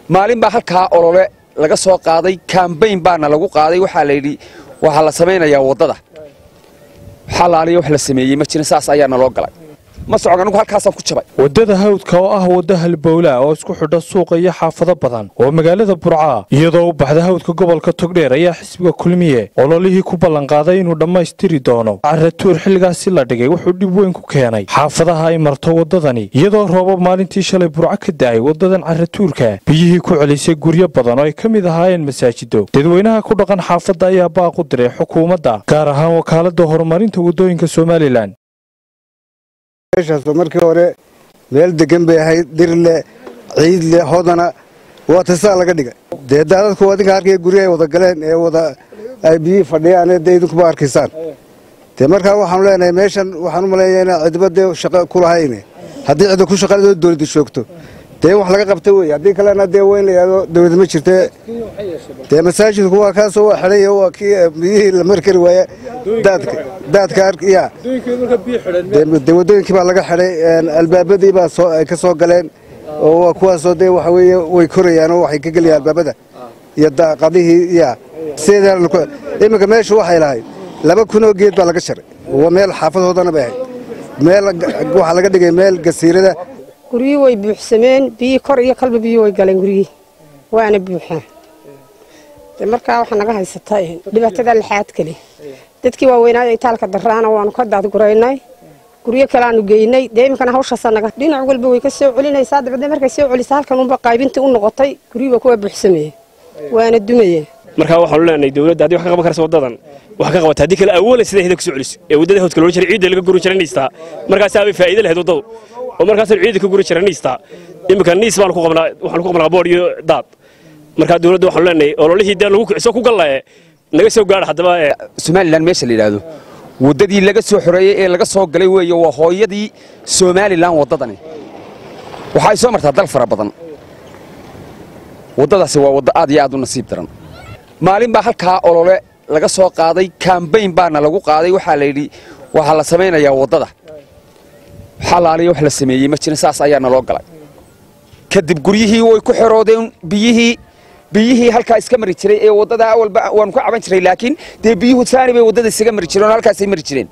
maalin baa halkaa olole laga soo qaaday kambayn baana lagu qaaday waxaa layidhi waxaa la samaynayaa waddada xalaaliya wax la sameeyey ma jirin saas ayaa naloo galay ma socon anigu halkaasaan ku jabay waddada hawdka oo ah wadda halbowlaa oo isku xidha suuqa iyo xaafado badan oo magaalada burcaa iyadoo u baxda hawdka gobolka togdheer ayaa xisbiga kulmiye ololihii ku ballanqaaday inuu dhammaystiri doono caratuur xilligaasi la dhigay wuxuu dhib weyn ku keenay xaafadaha ay marto waddadani iyadoo roobab maalintii shalay burco ka da'ay waddadan caratuurka biyihii ku celisay guryo badan oo ay ka mid ahaayeen masaajido dadweynaha ku dhaqan xaafadda ayaa baaq u diray xukuumadda gaar ahaan wakaaladda horumarinta waddooyinka somalilan meeshaas markii hore meel degan bay ahayd dirle ciidle hodana waa tasaa laga dhigay dee daadadku adinka arkaya guryo ay wada galeen ee wada ay biyihii fadhiyaan dee idinkuba arkaysaan dee markaa waxaanu leenahay meeshan waxaan u maleeyaa inaan cidiba dee shaqo ku lahayne haddii cidi ku shaqaladoo dowladda joogto dee wax laga qabta wey haddii kalena dee weyn la yidhahdo dowladda ma jirte dee masaajidku waa kaasoo waa xidhay waa kii biyihii la mari kari waaye daadka daadka ya dee waddooyinkii baa laga xidhay albaabadii baa soo ay ka soo galeen oo waa kuwaasoo dee waxa weeye way korayaan oo waxay ka gelayaan albaabada iyo daaqadihii ya sideeda iminka meeshu waxay lahayd laba kunoo geed baa laga sharay waa meel xaafadoodana bay ahayd meel waxaa laga dhigay meel gasiirada guryihii way buuxsameen biyihii kor iyo kalba biyuhi way galeen guryihii waana buuxaan de markaa waxaa naga haysata dhibaatada laxaad kale dadkii waaweynaayo itaalka daraana waanu ka daadguraynay guryo kaleaanu geynay dee iminkana hawshaasaa naga dhinac walba way ka soo celinaysaa dabadee markay soo celisa halkan unba qaybintii u noqotay guryihiiba kuwa buuxsameeye waana dumayeen markaa waxaanu leenahay dowladda haddii wax ka qaban karaysa waddadan wax ka qabata haddii kale awoolan sida hida ku soo celiso ee waddada hawdka loola jiray ciidda laga guri jiranaystaa markaasaa bay faa'iido lahayd waddadu oo markaasaan ciidda ka guri jiranaystaa iminka niis baanu ku qabnaa waxaanu ku qabnaa boodh iyo daad markaa dowladda waxaanu leenahay ololihii dee lagu kiciso ku gallaye naga soo gaadha haddaba somalilan meesha la yidhaahdo waddadii laga soo xoreeyey ee laga soo galay weeye waa hooyadii somalilan waddadani waxa ay soo martaa dal fara badan waddadaasi waa waddo aad iyo aad u nasiib daran maalin baa halkaa olole laga soo qaaday kambayn baana lagu qaaday waxaa layidhi waxaa la samaynayaa waddada xalaaliya wax la sameeyey ma jirin saas ayaa naloo galay kadib guryihii way ku xeroodeen biyihii biyihii halkaa iska mari jiray ee waddada awalba waanu ka caban jiray laakiin dee biyuhu saani bay waddada isaga mari jireen oo halkaasay mari jireen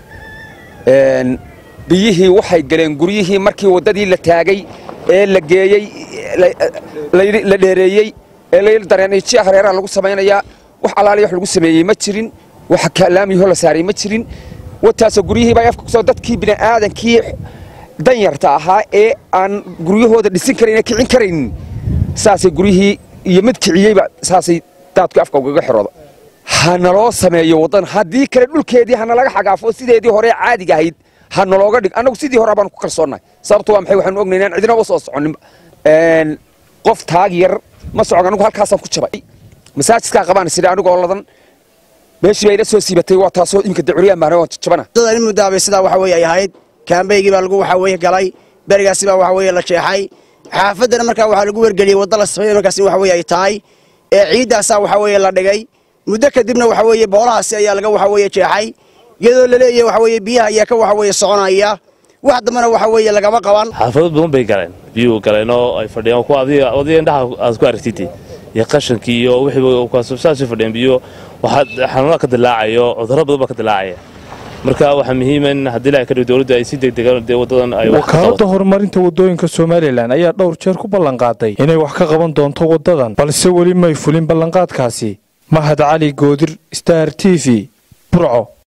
biyihii waxay galeen guryihii markii waddadii la taagay ee la geeyey la dheereeyey ee layl dareenji hareeraha lagu samaynayaa wax alaaliya wax lagu sameeyey ma jirin wax laamiyahoo la saaray ma jirin wataasoo guryihii baa afka kusoo dadkii bini'aadankii danyarta ahaa ee aan guryahooda dhisin karayn ee kicin karaynin saasay guryihii iyo mid kiciyeyba saasay daadku afka ugaga xirooda ha naloo sameeyo waddan haddii kale dhulkeedii hana laga xagaafo sideedii hore caadiga ahayd ha nalooga dhig annagu sidii hore baanu ku kalsoonnahay sababto waa maxay waxaanu ognayn inaan cidinaba soo soconinba qof taag yar ma socon anigu halkaasaan ku jabay masaajidkaa qabaan sidha anigoo ladan meeshii baa ila soo siibatay waa taasoo iminka dacuryaan baana waan jabana in muddaabay sidaa waxa weeye ay ahayd kaambaygii baa lagu waxa weeye galay berigaasi baa waxa weeye la jeexay xaafaddana markaa waxaa lagu wargeliyey wadda la sameeyey markaas in waxa weeye ay tahay ee ciiddaasaa waxa weeye la dhigay muddo kadibna waxa weeye boolahaasi ayaa laga waxa weeye jeexay iyadoo la leeyahay waxa weeye biyaha ayaa ka waxa weeye soconaya wax dambana waxa weeye lagama qaban xaafado badan bay galeen biyuhu galeen oo ay fadhiyaan kuwa adiga adiga indhaha aad ku aragtid iyo qashankii iyo wixii saasay fadhiyaan biyo waxaa xanuunaa ka dilaacayo cudurro badan baa ka dilaacaya marka waxaa muhiima in haddii ilahay ka dhigo dowladdu ay si degdegan dee waddadan ay wakaaladda horumarinta waddooyinka somalilan ayaa dhowr jeer ku ballanqaaday inay wax ka qaban doonto waddadan balse weli may fulin ballanqaadkaasi mahad cali goodir star t v burco